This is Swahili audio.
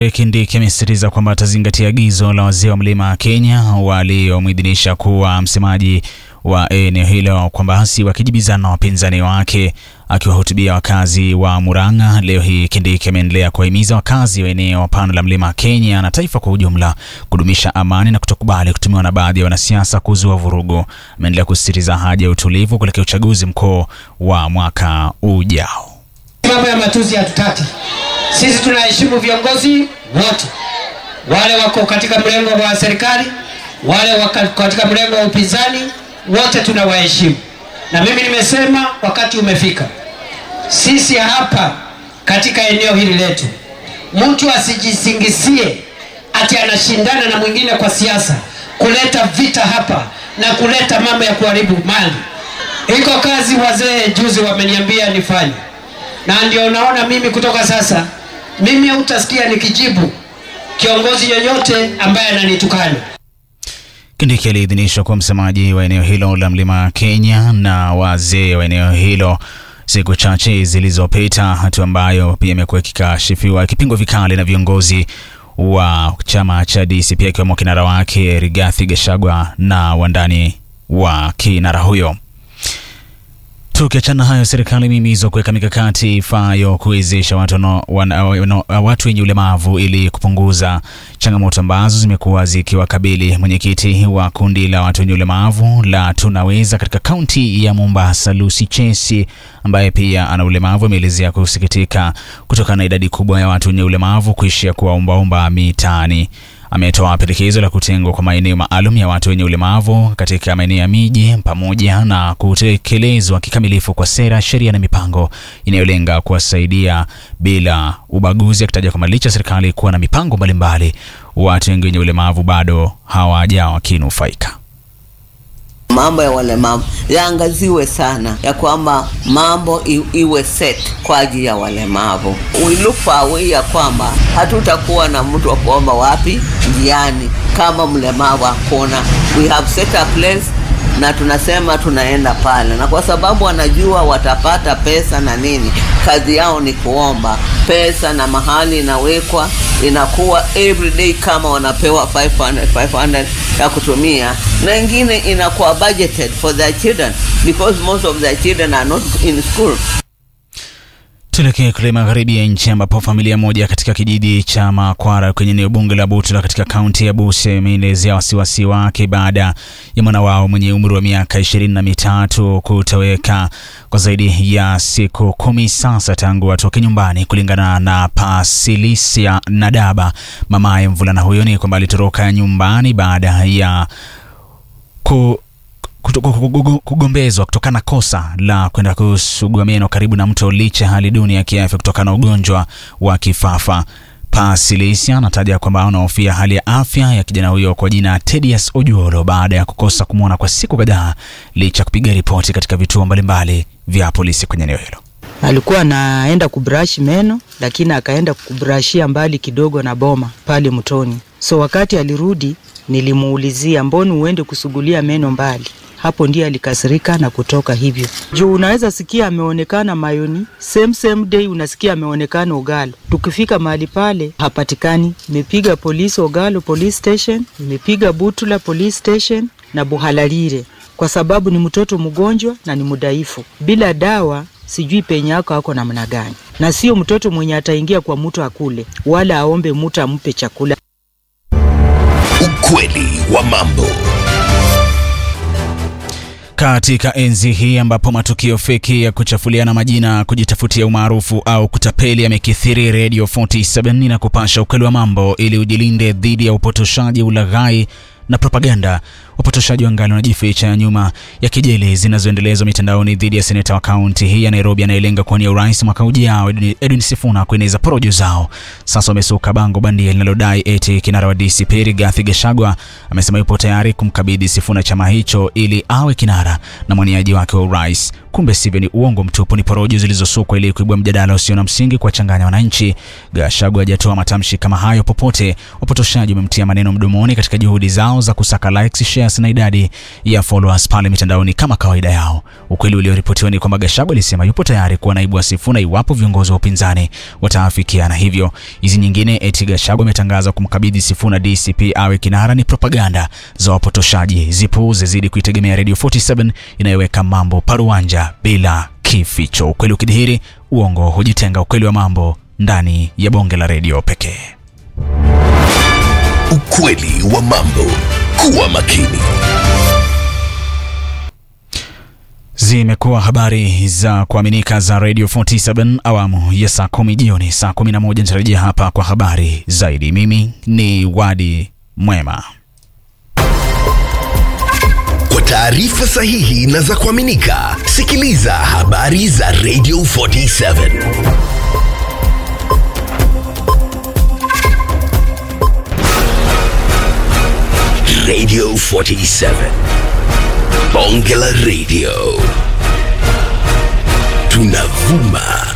Kindiki amesisitiza kwamba atazingatia agizo la wazee wa Mlima Kenya waliomwidhinisha kuwa msemaji wa eneo hilo kwamba si wakijibizana na wapinzani wake. Akiwahutubia wakazi wa Murang'a leo hii, Kindiki ameendelea kuwahimiza wakazi wa eneo pana la Mlima Kenya na taifa kwa ujumla kudumisha amani na kutokubali kutumiwa na baadhi ya wanasiasa kuzua vurugu. Ameendelea kusisitiza haja ya utulivu kuelekea uchaguzi mkuu wa mwaka ujao. Mambo ya matusi hatutaki. Sisi tunaheshimu viongozi wote, wale wako katika mlengo wa serikali, wale wako katika mlengo wa upinzani, wote tunawaheshimu. Na mimi nimesema wakati umefika, sisi hapa katika eneo hili letu, mtu asijisingizie ati anashindana na mwingine kwa siasa, kuleta vita hapa na kuleta mambo ya kuharibu mali. Iko kazi wazee juzi wameniambia nifanye, na ndio naona mimi kutoka sasa mimi hautasikia nikijibu kiongozi yoyote ambaye ananitukana. Kindiki aliidhinishwa kuwa msemaji wa eneo hilo la Mlima Kenya na wazee wa eneo hilo siku chache zilizopita, hatua ambayo pia imekuwa ikikashifiwa ikipingwa vikali na viongozi wa chama cha DCP akiwemo kinara wake Rigathi Gachagua na wandani wa kinara huyo. Tukiachana hayo, serikali imehimizwa kuweka mikakati ifaayo kuwezesha watu, no, wana, wana, watu wenye ulemavu ili kupunguza changamoto ambazo zimekuwa zikiwakabili. Mwenyekiti wa kundi la watu wenye ulemavu la Tunaweza katika kaunti ya Mombasa, Lucy Chesi, ambaye pia ana ulemavu, ameelezea kusikitika kutokana na idadi kubwa ya watu wenye ulemavu kuishia kuwaombaomba mitaani. Ametoa pendekezo la kutengwa kwa maeneo maalum ya watu wenye ulemavu katika maeneo ya miji pamoja na kutekelezwa kikamilifu kwa sera, sheria na mipango inayolenga kuwasaidia bila ubaguzi, akitaja kwamba licha serikali kuwa na mipango mbalimbali, watu wengi wenye ulemavu bado hawajawa wakinufaika. Mambo ya walemavu yaangaziwe sana, ya kwamba mambo iwe set kwa ajili ya walemavu. We look for a way ya kwamba hatutakuwa na mtu wa kuomba wapi njiani kama mlemavu hakuna. We have set a place na tunasema tunaenda pale, na kwa sababu wanajua watapata pesa na nini, kazi yao ni kuomba pesa, na mahali inawekwa inakuwa everyday kama wanapewa 500 500 ya kutumia, na ingine inakuwa budgeted for their children because most of their children are not in school. Tuelekee kule magharibi ya nchi ambapo familia moja katika kijiji cha Makwara kwenye eneo bunge la Butula katika kaunti ya Busia imeelezea wasiwasi wake baada ya mwana wao mwenye umri wa miaka ishirini na mitatu kutoweka kwa zaidi ya siku kumi sasa tangu atoke nyumbani. Kulingana na Pasilisia Nadaba, mamaye mvulana huyo, ni kwamba alitoroka nyumbani baada ya ku kugombezwa kutokana na kosa la kwenda kusugua meno karibu na mto licha hali duni ya kiafya kutokana na ugonjwa wa kifafa. Pasilisia anataja kwamba anahofia hali ya afya ya kijana huyo kwa jina Tedious Ojuolo baada ya kukosa kumwona kwa siku kadhaa licha kupiga ripoti katika vituo mbalimbali vya polisi kwenye eneo hilo. Alikuwa anaenda kubrush meno lakini akaenda kubrashia mbali kidogo na boma pale mtoni, so wakati alirudi nilimuulizia, mbona uende kusugulia meno mbali? Hapo ndiye alikasirika na kutoka hivyo. Juu unaweza sikia ameonekana Mayoni, same same day unasikia ameonekana Ogalo. Tukifika mahali pale hapatikani. Imepiga polisi Ogalo police station, imepiga Butula police station na Buhalalire, kwa sababu ni mtoto mgonjwa na ni mudhaifu, bila dawa sijui penye yako ako namna gani, na sio mtoto mwenye ataingia kwa mtu akule wala aombe mtu ampe chakula. Ukweli wa mambo. Katika enzi hii ambapo matukio feki ya kuchafuliana majina, kujitafutia umaarufu au kutapeli yamekithiri, Radio 47 na kupasha ukweli wa mambo ili ujilinde dhidi ya upotoshaji, ulaghai na propaganda. Wapotoshaji wangali wanajificha nyuma ya kejeli zinazoendelezwa mitandaoni dhidi ya seneta wa kaunti hii ya Nairobi anayelenga kuwania urais mwaka ujao, Edwin Sifuna, kueneza porojo zao. Sasa wamesuka bango bandia linalodai eti kinara wa DCP Rigathi Gachagua amesema yupo tayari kumkabidhi Sifuna chama hicho ili awe kinara na mwaniaji wake wa urais kumbe sivyo, ni uongo mtupu, ni porojo zilizosukwa ili kuibua mjadala usio na msingi, kuwachanganya wananchi. Gachagua hajatoa matamshi kama hayo popote. Wapotoshaji wamemtia maneno mdomoni katika juhudi zao za kusaka likes, shares na idadi ya followers pale mitandaoni kama kawaida yao. Ukweli ulioripotiwa ni kwamba Gachagua alisema yupo tayari kuwa naibu wa Sifuna iwapo viongozi wa upinzani wataafikiana hivyo. Hizi nyingine eti Gachagua ametangaza kumkabidhi Sifuna DCP awe kinara ni propaganda za wapotoshaji. Zipuuze, zidi kuitegemea Radio 47 inayoweka mambo paruanja bila kificho. Ukweli ukidhihiri, uongo hujitenga. Ukweli wa mambo ndani ya bonge la redio pekee. Ukweli wa mambo. Kuwa makini. Zimekuwa habari za kuaminika za Radio 47 awamu ya saa kumi jioni. Saa 11 nitarejea hapa kwa habari zaidi. Mimi ni Wadi Mwema. Kwa taarifa sahihi na za kuaminika, sikiliza habari za Radio 47. Radio 47. Bonge la Radio. Tunavuma